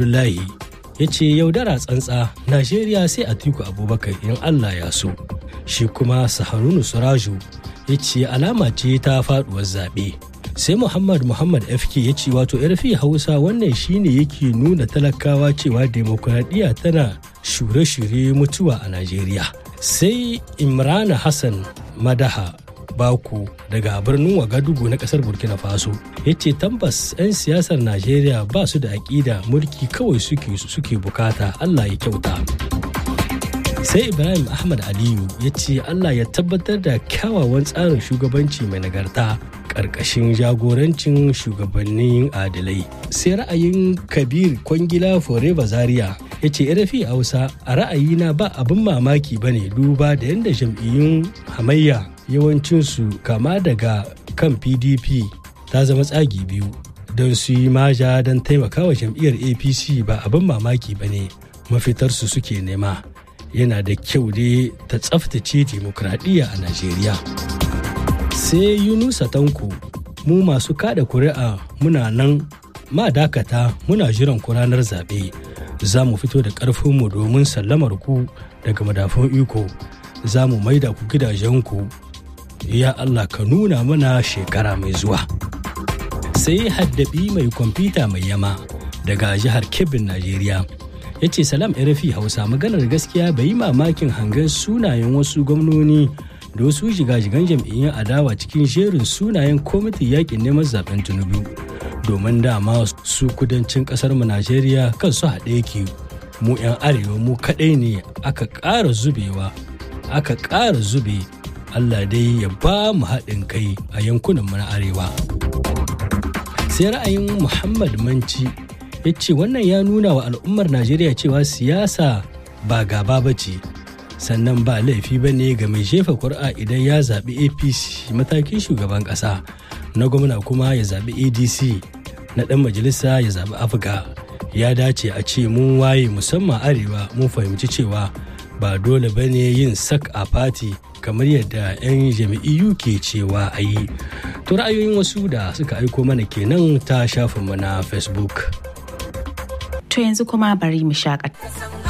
abdullahi ya ce yaudara tsantsa najeriya sai a tiku abubakar in allah ya so shi kuma saharunu suraju ya ce alama ce ta faduwar zaɓe sai muhammad muhammad fk ya ce wato yarfi hausa wannan shine yake nuna talakawa cewa demokuraɗiyya tana shure-shure mutuwa a najeriya sai imrana hassan madaha baku daga birnin wagadugu na kasar burkina faso ya ce tambas 'yan siyasar najeriya ba su da aƙida mulki kawai suke suke bukata allah ya kyauta sai ibrahim ahmad aliyu ya ce allah ya tabbatar da kyawawan tsarin shugabanci mai nagarta ƙarƙashin jagorancin shugabannin adilai sai ra'ayin kabir kwangila forever zaria ya ce rafi hausa a ra'ayina ba abin mamaki ba ne duba da yadda jam'iyyun hamayya yawancinsu kama daga kan pdp ta zama tsagi biyu don su yi maja don taimakawa jam'iyyar apc ba abin mamaki ba ne mafitarsu suke nema yana da kyau ne ta tsaftace dimokuraɗiyya a najeriya sai yunusa tanko mu masu kada kuri'a muna nan ma dakata muna jiran ku ranar zaɓe za mu fito da ƙarfinmu domin sallamar ku daga madafun iko za mu maida ku gidajenku ya Allah ka nuna mana shekara mai zuwa. Sai haddabi mai kwamfuta mai yama daga jihar Kebbin Najeriya. Ya ce salam RFI Hausa maganar gaskiya bai yi mamakin hangen sunayen wasu gwamnoni da wasu shiga-shigan jam'iyyar adawa cikin jerin sunayen kwamitin yakin neman zaben Tinubu. Domin dama su kudancin kasar mu Najeriya kan su haɗe yake mu 'yan arewa mu kaɗai ne aka ƙara zubewa aka ƙara zube Allah dai ya ba mu haɗin kai a yankunan na arewa. Sai ra'ayin Muhammad Manci ya ce wannan ya nuna wa al'ummar Najeriya cewa siyasa ba gaba ba ce, sannan ba laifi ba ne ga mai jefa kuri'a idan ya zaɓi APC matakin shugaban ƙasa, na gwamna kuma ya zaɓi ADC, na ɗan majalisa ya zaɓi Afga. Ya dace a ce mun waye musamman arewa mun fahimci cewa ba dole ba ne yin sak a fati kamar yadda 'yan jami'iyu ke cewa a yi to ra'ayoyin wasu da suka aiko mana kenan ta shafinmu na facebook to yanzu kuma bari mu shakata